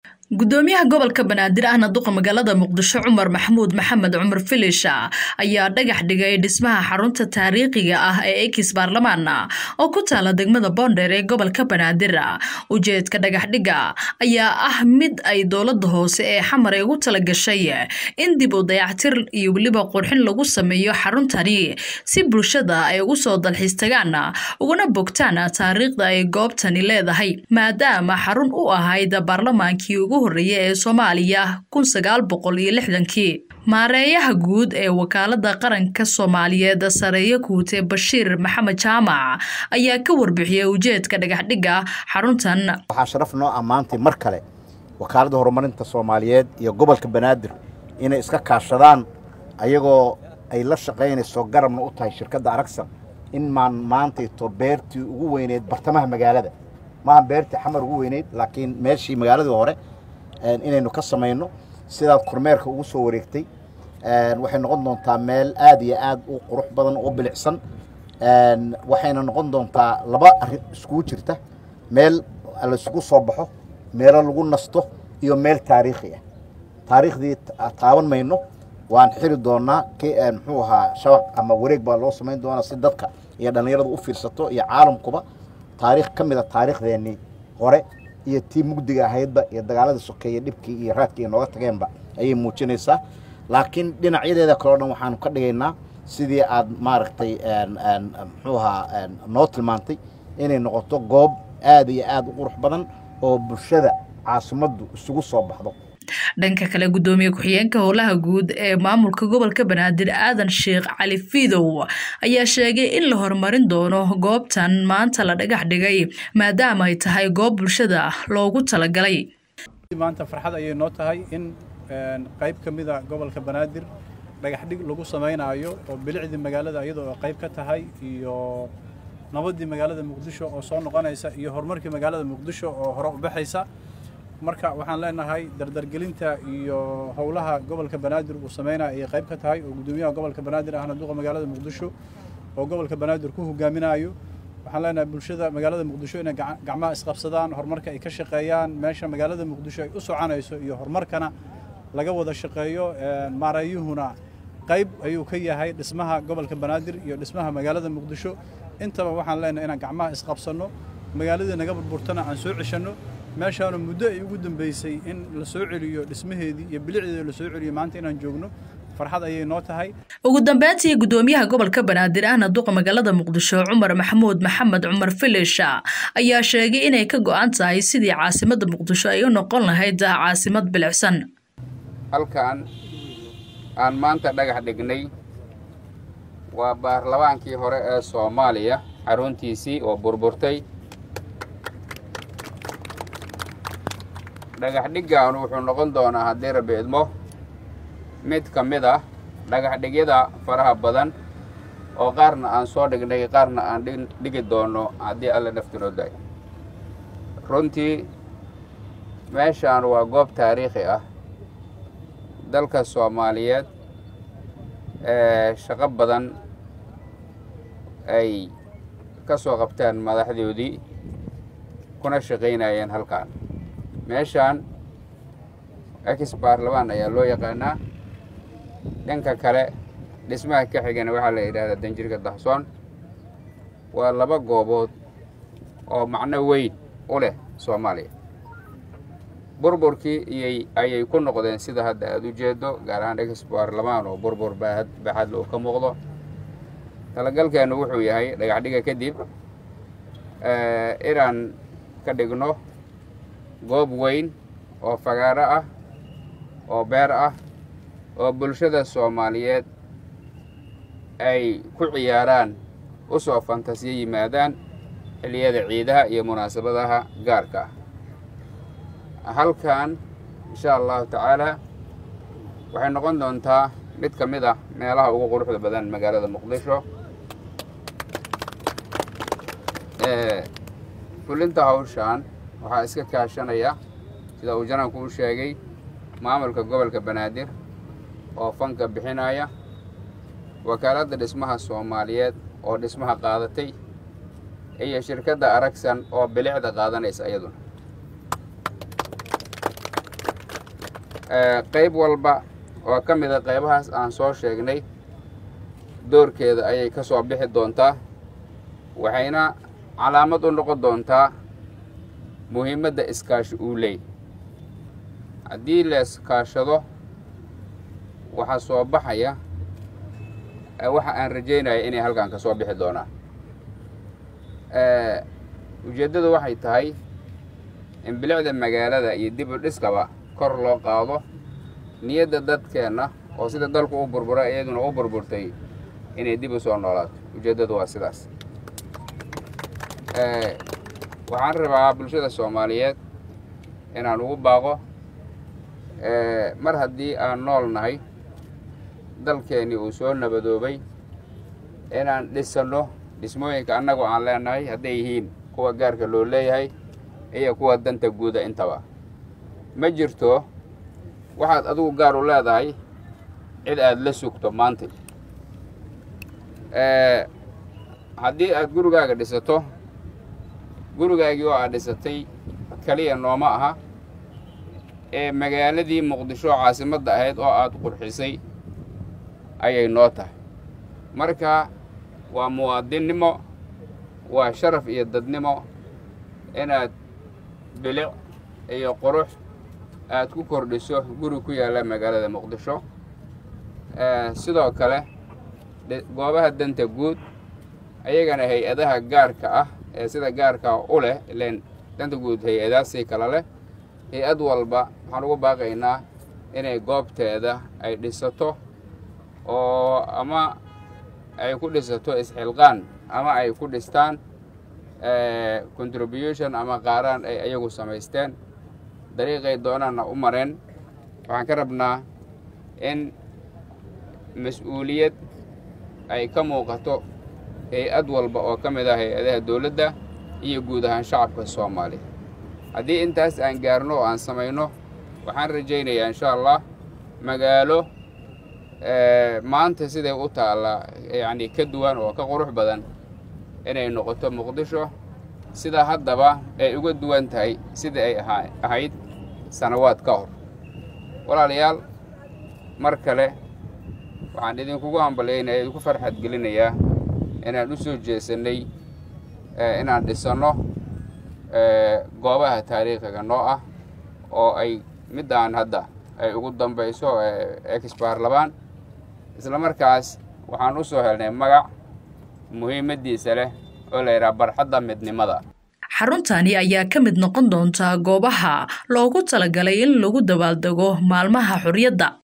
gudoomiyaha gobolka banaadir ahna duqa magaalada muqdisho cumar maxamuud maxamed cumar filisha ayaa dhagax dhigay dhismaha xarunta taariikhiga ah ee ekis baarlamaan oo ku taala degmada boondheer ee gobolka banaadir ujeedka dhagaxdhiga ayaa ah mid ay dowlada hoose ee xamar ay ugu talagashay in dib u dayactir iyo weliba qurxin lagu sameeyo xaruntani si bulshada ay ugu soo dalxiis tagaan uguna bogtaan taariikhda ay goobtani leedahay maadaama xarun u ahayd baarlamaankii ugu horeeya ee soomaaliya kun sagaal boqol iyo lixdankii maareeyaha guud ee wakaalada qaranka soomaaliyeed sareeyo kuute bashiir maxamed jaamac ayaa ka warbixiyey ujeedka dhagaxdhiga xaruntan waxaa sharaf noo ammaantay mar kale wakaaladda horumarinta soomaaliyeed iyo gobolka banaadir inay iska kaashadaan ayagoo ay la shaqaynayso garabna u tahay shirkadda aragsan in maan maantayto beertii ugu weyneyd bartamaha magaalada maaha beertii xamar ugu weyneyd laakiin meeshii magaaladii hore inaynu ka samayno sidaad kormeerka ugu soo wareegtay waxay noqon doontaa meel aad iyo aad u qurux badan oo bilicsan waxayna noqon doontaa laba arrin iskugu jirta meel laisugu soo baxo meelo lagu nasto iyo meel taariikhi ah taariikhdii taaban mayno waan xiri doonaa muxuu ahaa shabaq ama wareeg baa loo samayn doonaa si dadka iyo dhallinyaradu u fiirsato iyo caalamkuba taariikh ka mid a taariikhdeenii hore iyo tii mugdiga ahaydba iyo dagaaladii sokeeye dhibkii iyo raadkii ay nooga tageenba ayay muujinaysaa laakiin dhinacyadeeda kaleo dhan waxaanu ka dhigaynaa sidii aad maaragtay muxuu ahaa noo tilmaantay inay noqoto goob aad iyo aad u qurux badan oo bulshada caasimaddu isugu soo baxdo dhanka kale gudoomiye ku-xigeenka howlaha guud ee maamulka gobolka banaadir aadan sheekh cali fiidow ayaa sheegay in la horumarin doono goobtan maanta la dhagax dhigay maadaama ay tahay goob bulshada loogu talagalay maanta farxad ayay noo tahay in qayb ka mida gobolka banaadir dhagaxdhig lagu samaynaayo oo bilicdii magaalada iyadoo qayb ka tahay iyo nabaddii magaalada muqdisho oo soo noqonaysa iyo horumarkii magaalada muqdisho oo hore u baxaysa marka waxaan leenahay dardargelinta iyo howlaha gobolka banaadir uu sameynaya ayay qayb ka tahay oo gudoomiyaha gobolka banaadir ahna duqa magaalada muqdisho oo gobolka banaadir ku hogaaminayo waxaan leenahay bulshada magaalada muqdisho inay gacmaha isqabsadaan horumarka ay ka shaqeeyaan meesha magaalada muqdisho ay u soconayso iyo horumarkana laga wada shaqeeyo maareeyuhuna qayb ayuu ka yahay dhismaha gobolka banaadir iyo dhismaha magaalada muqdisho intaba waxaan leenahay inaan gacmaha isqabsanno magaaladii naga burburtana aan soo ceshanno meeshaanu muddo ay ugu dambeysay in la soo celiyo dhismaheedii iyo bilicdeeda la soo celiyo maanta inaan joogno farxad ayay noo tahay ugu dambeyntii gudoomiyaha gobolka banaadir ahna duqa magaalada muqdisho cumar maxamuud maxamed cumar filisha ayaa sheegay inay ka go-an tahay sidii caasimadda muqdisho ay u noqon lahayd caasimad bilicsan halkan aan maanta dhagax dhignay waa baarlamaankii hore ee soomaaliya xaruntiisii oo burburtay dhagax dhiggaanu wuxuu noqon doonaa haddii rabbi idmo mid ka mid ah dhagax dhigyada faraha badan oo qaarna aan soo dhignay qaarna aan dhigi doonno haddii alla naftinoo daay runtii meeshaan waa goob taariikhi ah dalka soomaaliyeed ee shaqo badan ay ka soo qabteen madaxdoodii kuna shaqaynayeen halkaan meeshaan ex baarlamaan ayaa loo yaqaanaa dhanka kale dhismaha ka xigana waxaa la yidhahdaa danjirka dahsoon waa laba goobood oo macno weyn u leh soomaaliya burburkii iyay ayay ku noqdeen sida hadda aada u jeedo gaar ahaan ex baarlamaan oo burbur baahad baaxadla uu ka muuqdo talagalkeennu wuxuu yahay dhagaxdhiga kadib inaan ka dhigno goob weyn oo fagaaro ah oo beer ah oo bulshada soomaaliyeed ay ku ciyaaraan u soo fantasiyo yimaadaan xilliyada ciidaha iyo munaasabadaha gaarka ah halkan insha allahu tacaalaa waxay noqon doontaa mid ka mid ah meelaha ugu quruxda badan magaalada muqdisho fulinta hawshaan waxaa iska kaashanaya sida uu jananku u sheegay maamulka gobolka banaadir oo fanka bixinaya wakaaladda dhismaha soomaaliyeed oo dhismaha qaadatay iyo shirkadda aragsan oo bilicda qaadanaysa iyaduna qayb walba oo ka mida qaybahaas aan soo sheegnay doorkeeda ayay ka soo bixi doontaa waxayna calaamad u noqon doontaa muhiimadda iskaashi uu leey haddii la iskaashado waxaa soo baxaya waxa aan rajaynaya inay halkan ka soo bixi doonaan ujeeddadu waxay tahay in bilicda magaalada iyo dib u dhiskaba kor loo qaado niyadda dadkeenna oo sida dalku u burburay iyaduna u burburtay inay dib u soo noolaato ujeeddadu waa sidaas waxaan rabaa bulshada soomaaliyeed inaan ugu baaqo mar haddii aan nool nahay dalkeennii uu soo nabadoobay inaan dhisanno dhismooyinka annagu aan leenahay hadday yihiin kuwa gaarka loo leeyahay iyo kuwa danta guuda intaba ma jirto waxaad adigu gaar u leedahay cid aad la sugto maanta haddii aad gurigaaga dhisato gurigaagii oo aad dhisatay keliya nooma aha ee magaaladii muqdisho caasimadda ahayd oo aad qurxisay ayay noo tahay marka waa muwaadinnimo waa sharaf iyo dadnimo inaad bilic iyo qurux aad ku kordhiso guri ku yaalla magaalada muqdisho sidoo kale goobaha danta guud ayagana hay-adaha gaarka ah ee sida gaarka u leh ileen danta guud hay-adaasii kale leh hay-ad walba waxaan ugu baaqaynaa inay goobteeda ay dhisato oo ama ay ku dhisato isxilqaan ama ay ku dhistaan contribution ama qaaraan ay ayagu samaysteen dariiqay doonaanna u mareen waxaan ka rabnaa in mas-uuliyad ay ka muuqato hay-ad walba oo ka mid ah hay-adaha dowladda iyo guud ahaan shacabka soomaaliya haddii intaas aan gaarno oo aan samayno waxaan rajaynayaa insha allah magaalo maanta siday u taallaa yacni ka duwan oo ka qurux badan inay noqoto muqdisho sida haddaba ay uga duwan tahay sidai ay ahayd sanawaad ka hor walaalayaal mar kale waxaan idinkugu hambalyaynaya idinku farxad gelinayaa inaan u soo jeesannay inaan dhisanno goobaha taariikhiga noo ah oo ay middaan hadda ay ugu dambayso exbaarlabaan isla markaas waxaan u soo helnay magac muhiimaddiisa leh oo la yidhaha barxadda midnimada xaruntani ayaa ka mid noqon doonta goobaha loogu talagalay in lagu dabaaldego maalmaha xorriyadda